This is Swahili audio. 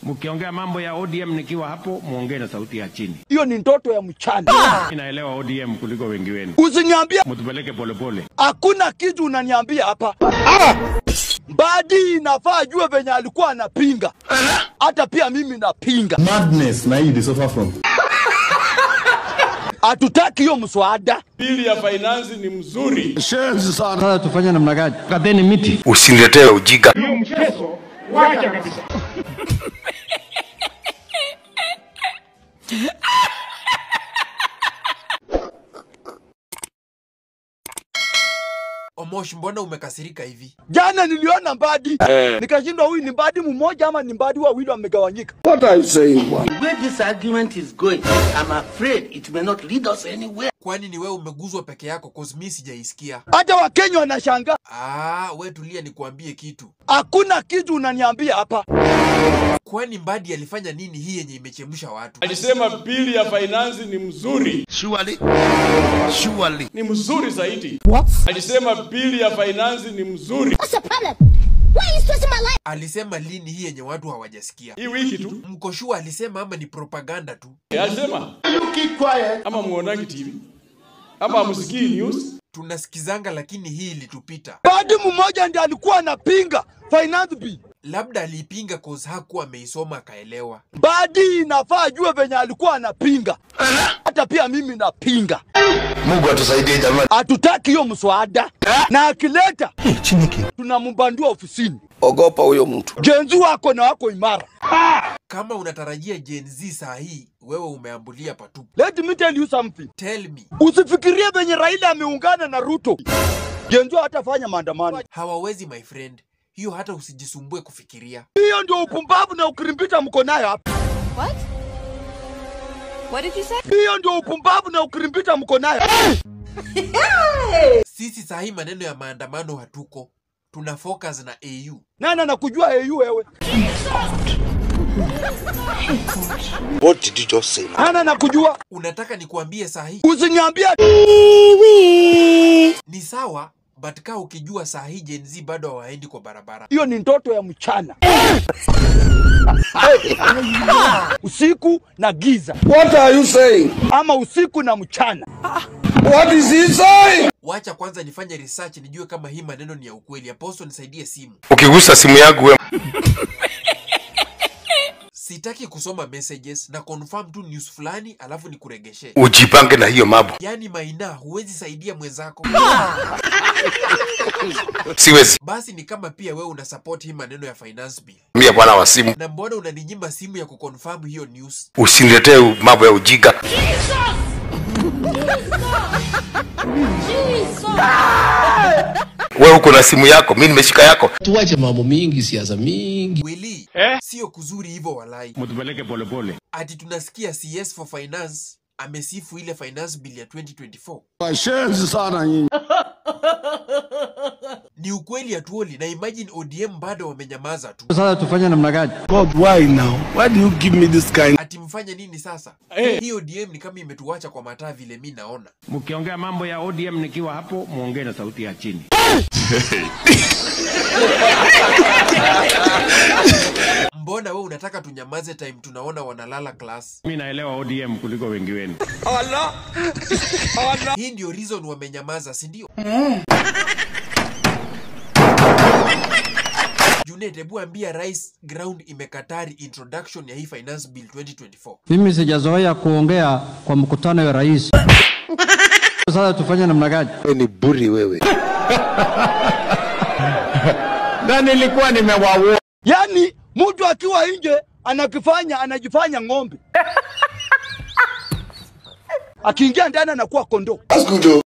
Mkiongea mambo ya ODM nikiwa hapo, muongee na sauti ya chini. Hiyo ni ndoto ya mchana. Inaelewa ODM kuliko wengi wenu. Usiniambie Mtupeleke polepole. hakuna kitu unaniambia hapa. Mbadi inafaa ajue venye alikuwa anapinga, hata pia mimi napinga. madness na hii they suffer from Hatutaki hiyo mswada. Bili ya finance ni mzuri. Sasa tufanye namna gani? Kateni miti. Usiniletee ujinga. Omosh, mbona umekasirika hivi? Jana niliona Mbadi nikashindwa, huyu ni Mbadi mmoja ama ni Mbadi wawili wamegawanyika. The way this argument is going, I'm afraid it may not lead us anywhere. Kwani ni wewe umeguzwa peke yako? Cause mi sijaisikia. Hata Wakenya wanashangaa. Ah, we tulia nikuambie kitu. Hakuna kitu unaniambia hapa. Kwani Mbadi alifanya nini hii yenye imechemsha watu? Alisema bili ya finance ni mzuri, Surely. Surely. ni mzuri zaidi. Alisema bili ya finance ni mzuri. What's the problem? Why are you stressing my life? Alisema lini hii yenye watu hawajasikia? Hii wiki tu Mkoshua alisema ama ni propaganda tu? alisema ama muonagi TV ama amusikii news. Tunasikizanga, lakini hii ilitupita. Mbadi mmoja ndiye alikuwa anapinga finance bill. Labda aliipinga cause hakuwa ameisoma akaelewa. Mbadi inafaa ajue venye alikuwa anapinga, hata pia mimi napinga. Mungu atusaidie jamani. Hatutaki hiyo mswada, na akileta tunambandua ofisini. Ogopa huyo mtu. Jenzi wako na wako imara. Kama unatarajia Gen Z saa hii, wewe umeambulia patupu. Let me tell you something. Tell me, Usifikirie venye Raila ameungana na Ruto, Jenzi hatafanya maandamano. hawawezi my friend. Hiyo hata usijisumbue kufikiria. Hiyo ndio upumbavu na ukirimbita mko nayo hapa. What? What did you say? Hiyo ndio upumbavu na ukirimbita mko nayo. Sisi saa hii maneno ya maandamano hatuko, tuna focus na AU. Nani anakujua AU wewe? What did you just say? Nani anakujua? Unataka nikuambie saa hii Usiniambie ni sawa, but kaa ukijua saa hii Gen Z bado hawaendi kwa barabara. hiyo ni ndoto ya mchana. usiku na giza what are you saying ama usiku na mchana. what is he saying Wacha kwanza nifanye research nijue kama hii maneno ni ya ukweli. Apostle, nisaidie simu. Ukigusa simu yangu wewe Sitaki kusoma messages na confirm tu news fulani alafu nikuregeshe. ujipange na hiyo mambo. Yaani Maina, huwezi saidia mwenzako. Siwezi. Basi ni kama pia wewe una support hii maneno ya finance bill. Mie bwana wa simu. Na mbona unaninyima simu ya kuconfirm hiyo news? Usiniletee mambo ya ujinga. Wewe uko na simu yako, mimi nimeshika yako. Tuache mambo mingi, siasa mingi. Willy, sio kuzuri hivyo walai. Mtupeleke polepole. Ati tunasikia CS for finance amesifu ile finance bill ya 2024. washenzi sana nyinyi Ni ukweli hatuoli na imagine ODM bado wamenyamaza tu. Sasa tufanye namna gani? god why now why do you give me this kind Ati mfanye nini sasa? Eh. Hii ODM ni kama imetuacha kwa mataa vile mi naona. Mkiongea mambo ya ODM nikiwa hapo, muongee na sauti ya chini. Mbona we unataka tunyamaze time tunaona wanalala class? Mimi naelewa ODM kuliko wengi wenu. Hii ndio reason wamenyamaza, si ndio? Junet, hebu ambia rais ground imekatari introduction ya hii finance bill 2024. Mimi sijazoea kuongea kwa mkutano ya rais. Sasa tufanye namna gani? Wewe ni buri wewe. Na nilikuwa nimewaua. Yaani mtu akiwa nje anakifanya anajifanya ng'ombe, akiingia ndani anakuwa kondoo. That's good.